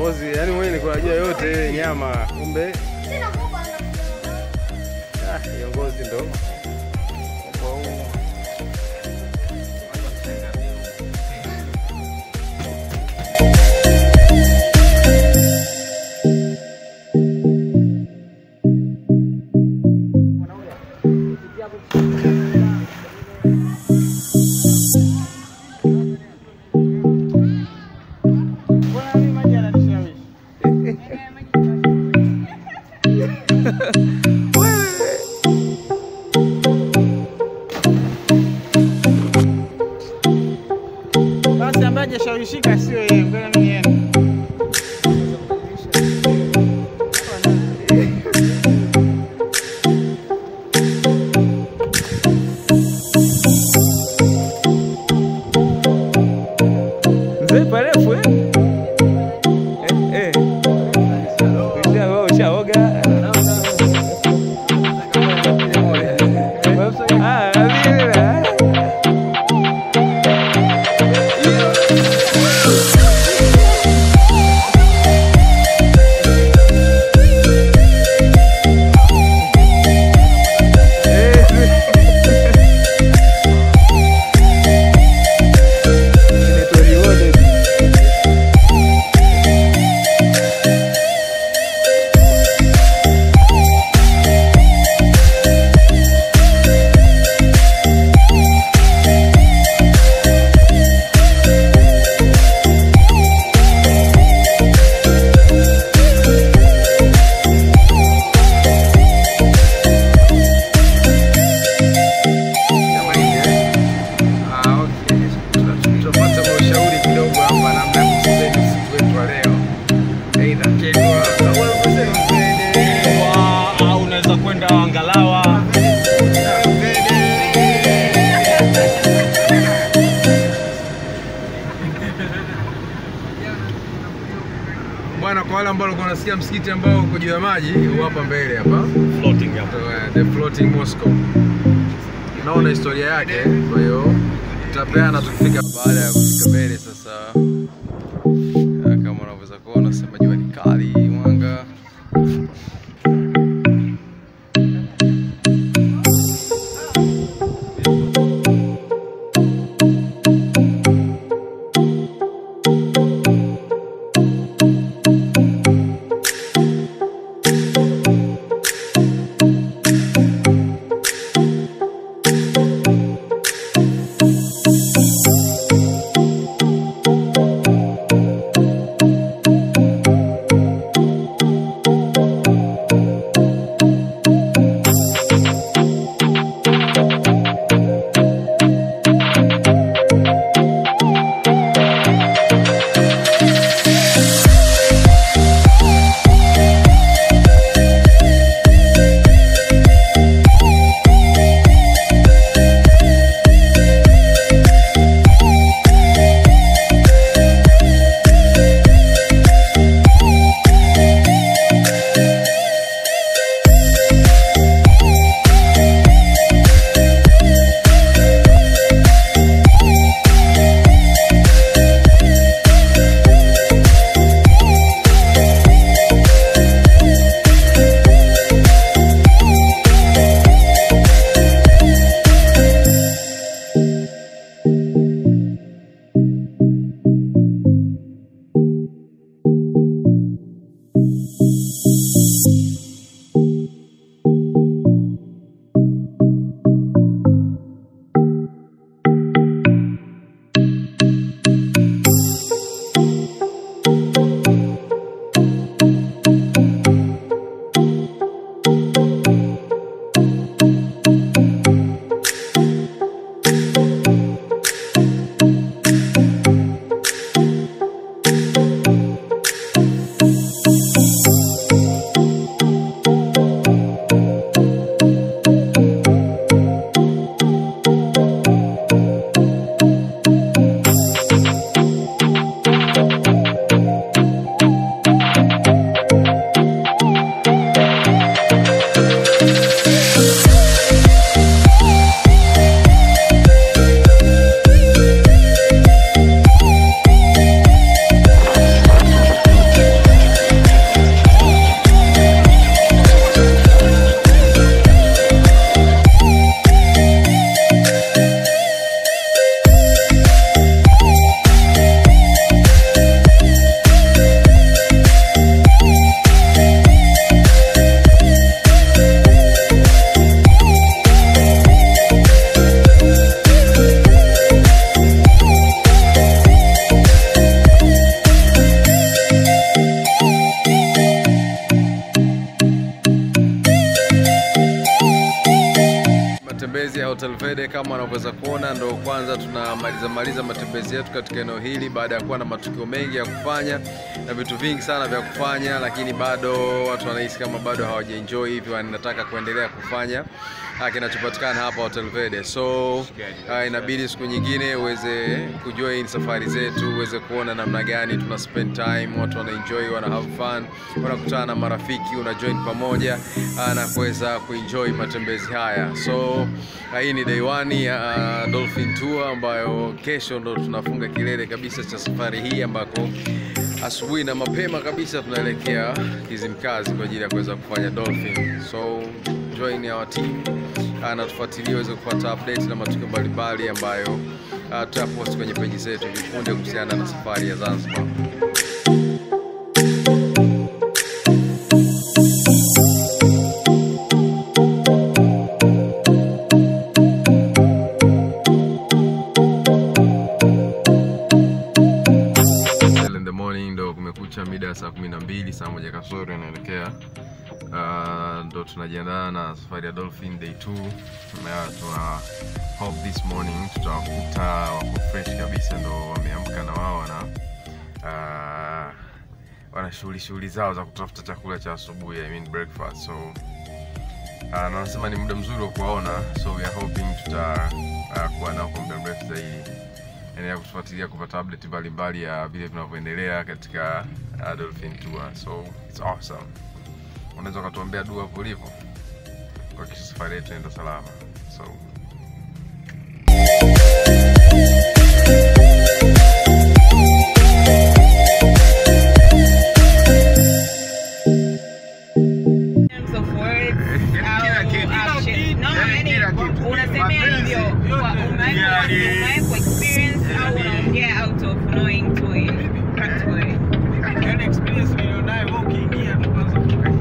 kiongozi, yani mwenye nilikuwa najua yote ile nyama, kumbe ah, kiongozi ndo kwa huu. Basi ambaye hajashawishika sio yeye, ngoja mimi niende. Mzee parefu eh? Eh, eh. Usha- ushaoga? Ah, vile, ah. Inaitwa rewarded. Kama hivi, eh? Ah, okay. Tuna- Tunapata ushauri kidogo hapa namna ya kuspend usiku wetu wa leo. Aidha Kegwa, kama unavyosema Fede. Wa- au unaweza kwenda Wangalawa. Bwana, kwa wale ambao walikuwa wanasikia msikiti ambao uko juu ya maji, huu hapa mbele hapa Floating hapo. So, uh, the floating Moscow. Naona historia yake, kwa hiyo tutapeana tukifika. Baada ya kufika mbele sasa, uh, kama unavyoweza kuona, sema jua ni kali, mwanga kama unavyoweza kuona, ndo kwanza tunamaliza maliza matembezi yetu katika eneo hili baada ya kuwa na matukio mengi ya kufanya na vitu vingi sana vya kufanya, lakini bado watu wanahisi kama bado hawajaenjoy hivi, wanataka kuendelea kufanya ah, kinachopatikana hapa Hotel Verde. So ah, inabidi siku nyingine uweze kujoin safari zetu, uweze kuona namna gani tuna spend time, watu wana enjoy, wana have fun, wanakutana na marafiki, una join pamoja ah, na kuweza kuenjoy matembezi haya. So ah, hii ni day one ya ah, Dolphin Tour ambayo kesho ndo tunafunga kilele kabisa cha safari hii ambako asubuhi na mapema kabisa tunaelekea Kizimkazi kwa ajili ya kuweza kufanya dolphin. So join our team uh, na tufuatilie uweze kupata update na matukio mbalimbali ambayo uh, tutapost kwenye peji zetu vipunde kuhusiana na safari ya Zanzibar. Early in the morning ndo kumekucha mida ya saa kumi na mbili saa moja kasoro inaelekea uh, ndo tunajiandaa na safari ya Dolphin day 2 na tuna hope this morning tutawakuta wako fresh kabisa ndo wameamka na wao wana uh, wana shughuli shughuli zao za kutafuta chakula cha asubuhi I mean breakfast so uh, na wanasema ni muda mzuri wa kuwaona so we are hoping tuta uh, kuwa nao kwa muda mrefu zaidi endelea kutufuatilia kupata update mbalimbali ya vile vinavyoendelea katika uh, Dolphin Tour. So it's awesome. Unaweza ukatuombea dua hapo ulipo kuhakikisha safari yetu inaenda salama. So terms of words au action. No, yani unasemea hivyo kwa umewekwa umewekwa experience au unaongea out of knowing to it. Practically. Yaani experience nilionayo wewe ukiingia tu kwanza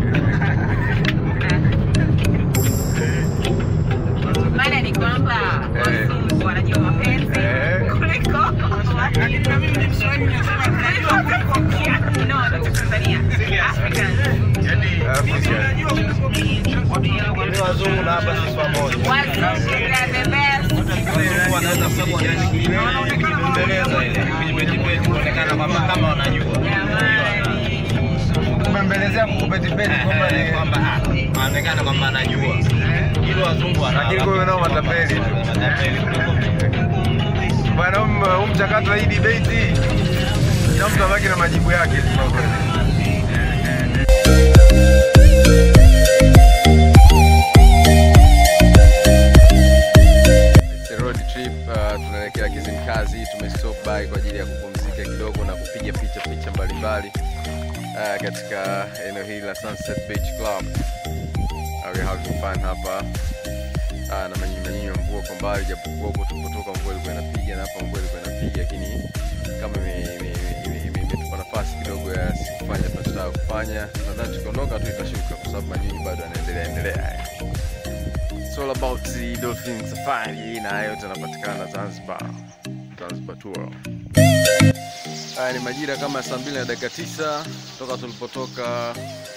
Maana ni kwamba wazungu wanajua mapenzi Eh. kuliko na mimi ni Mswahili nasema tunajua kuliko No, no, Tanzania. Africans. wazungu na hapa sisi pamoja. Wazungu they are the best. Wazungu wanaweza kusema yani kubembeleza ile kujipetipeti kuonekana kwamba kama wanajua. Jamani. Kubembelezea kukupetipeti kwamba ni kwamba ah, anaonekana kwamba anajua. Hilo wazungu wana. Lakini kwa hiyo nao matapeli tu. Matapeli kuliko bwana, huu mchakato wa hii debate kila mtu abaki na majibu yake tu kwa kweli. It's a road trip uh, tunaelekea Kizimkazi. Tumestop by kwa ajili ya kupumzika kidogo na kupiga picha picha mbalimbali uh, katika eneo hili la Sunset Beach Club. Uh, we have fun hapa uh, na manyinyi manyinyi ya mvua kwa mbali, japokuwa huko tulipotoka mvua ilikuwa inapiga na hapa mvua ilikuwa inapiga, lakini kama ime- ime- ime- ime- imetupa nafasi kidogo ya si kufanya tunachotaka kufanya. Nadhani tukiondoka tu itashuka, kwa sababu manyinyi bado yanaendelea endelea. It's all about the dolphin safari na hayo yote yanapatikana Zanzibar, Zanzibar tour. Haya ni majira kama saa mbili na dakika tisa toka tulipotoka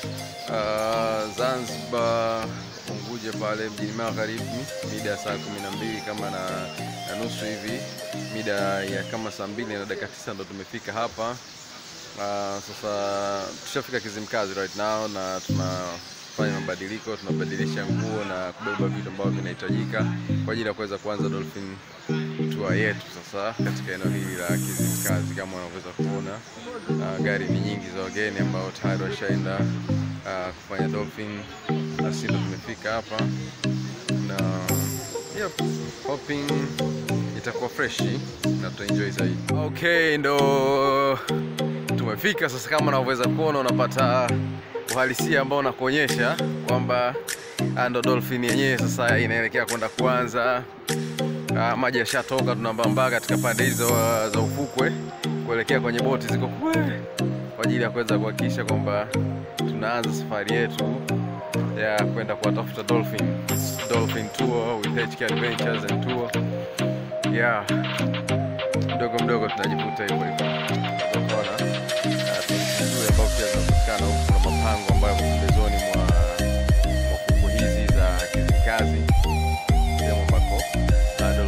uh, Zanzibar Unguja pale mjini Magharibi mida ya saa kumi na mbili kama na, na nusu hivi, mida ya kama saa mbili na dakika tisa ndo tumefika hapa. Uh, sasa tushafika Kizimkazi right now na tunafanya mabadiliko, tunabadilisha nguo na kubeba vitu ambavyo vinahitajika kwa ajili ya kuweza kuanza dolphin tour yetu sasa katika eneo hili la Kizimkazi. Kama unavyoweza kuona, uh, gari ni nyingi za wageni ambao tayari washaenda uh, kufanya dolphin, na sisi ndo tumefika hapa na yep, hoping itakuwa freshi na tutaenjoy zaidi. Okay, ndo tumefika sasa. Kama unavyoweza kuona, unapata uhalisia ambao unakuonyesha kwamba ah, ndo dolphin yenyewe sasa inaelekea kwenda kuanza. Ah, maji yashatoka, tunambambaa katika pande hizo ah, za ufukwe kuelekea kwenye boti ziko kule kwa ajili ya kuweza kuhakikisha kwamba tunaanza safari yetu ya kwenda kuwatafuta dolphin dolphin tour with HK Adventures and Tour. Yeah, mdogo mdogo tunajivuta hivyo hivyo. Unaona, Ah, tuzuri ambao pia zinapatikana huku, kuna mapango ambayo yako pembezoni mwa mwa fukwe hizi za Kizimkazi, sehemu ambako ah,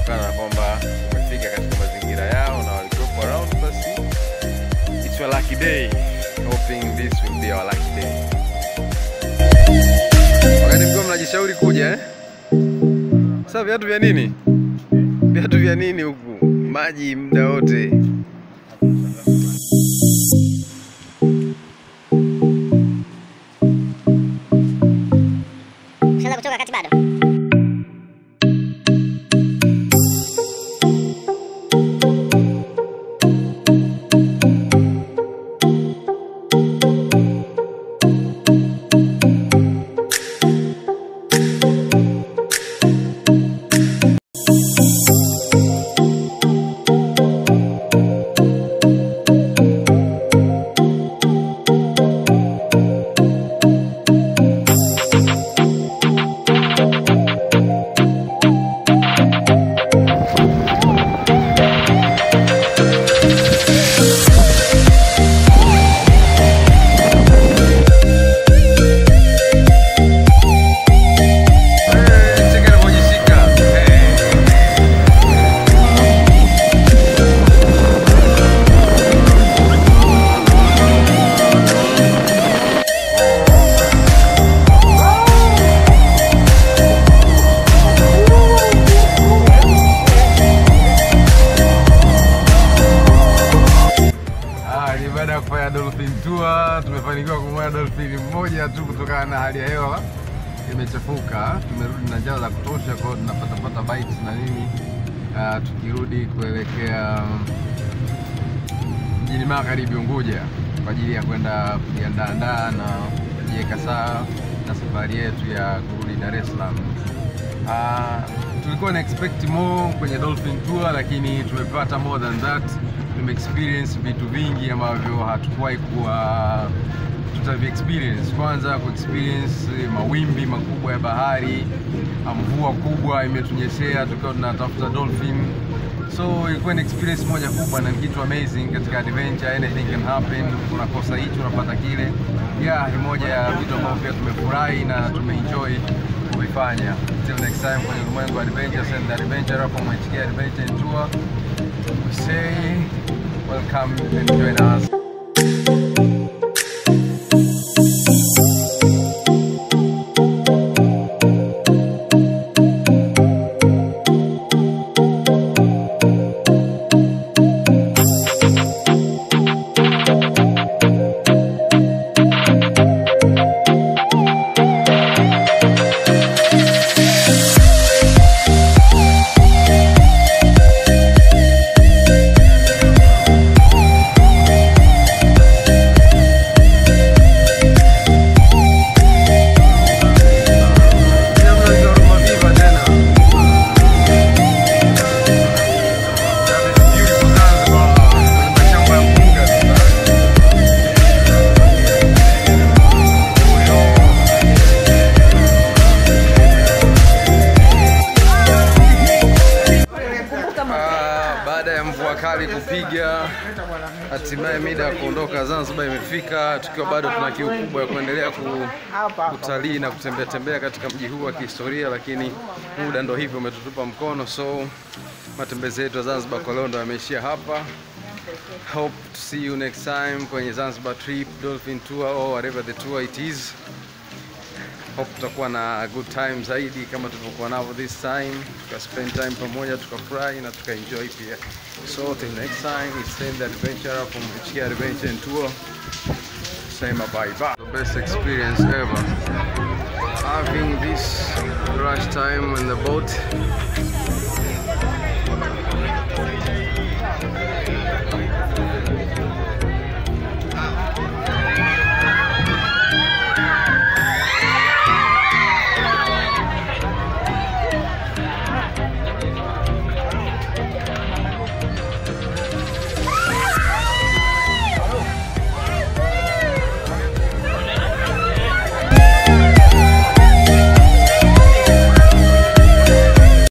kutokana na kwamba umefika katika mazingira yao na walikuwepo around, basi it's your lucky day. Hoping this will be our lucky day. Wakati mkiwa mnajishauri kuja eh? Sasa viatu vya nini? Viatu vya nini huku? Maji muda wote. Ushaanza kuchoka wakati bado? Eh, cheka anavyojishika. Eh. Ah, ni baada ya kufanya dolphin tour tumefanikiwa kumwona dolphin mmoja tu kutokana na hali ya hewa imechafuka. Tumerudi na njaa za kutosha, kwa hiyo tunapatapata bites na nini ah, tukirudi kuelekea mjini magharibi Unguja kwa ajili ya kwenda kujiandaandaa na kujiweka sawa na safari yetu ya kurudi Dar es Salaam. Ah, tulikuwa na expect more kwenye Dolphin Tour lakini tumepata more than that. Tume experience vitu vingi ambavyo hatukuwahi kuwa tutavi experience. Kwanza ku experience mawimbi makubwa ya bahari, ah, mvua kubwa imetunyeshea tukiwa tunatafuta dolphin. So ilikuwa ni experience moja kubwa na ni kitu amazing katika adventure, anything can happen. Unakosa hicho unapata kile. Yeah, ni moja ya vitu ambavyo pia tumefurahi na tumeenjoy kuvifanya. Till next time kwenye ulimwengu wa adventures and adventure from HK Adventure and Tour. We say welcome and join us. Ah, baada ya mvua kali kupiga, hatimaye mida ya kuondoka Zanzibar imefika, tukiwa bado tuna kiu kubwa ya kuendelea ku, kutalii na kutembea tembea katika mji huu wa kihistoria, lakini muda ndo hivyo umetutupa mkono, so matembezi yetu ya Zanzibar kwa leo ndo yameishia hapa. Hope to see you next time kwenye Zanzibar trip, Dolphin tour or whatever the tour it is. Hope tutakuwa na a good time zaidi kama tulivyokuwa navyo this time, tuka spend time pamoja, tukafurahi na tukaenjoy pia. So till next time, it's Sam the Adventurer from HK Adventure and Tour. Sema bye bye. The best experience ever. Having this rush time on the boat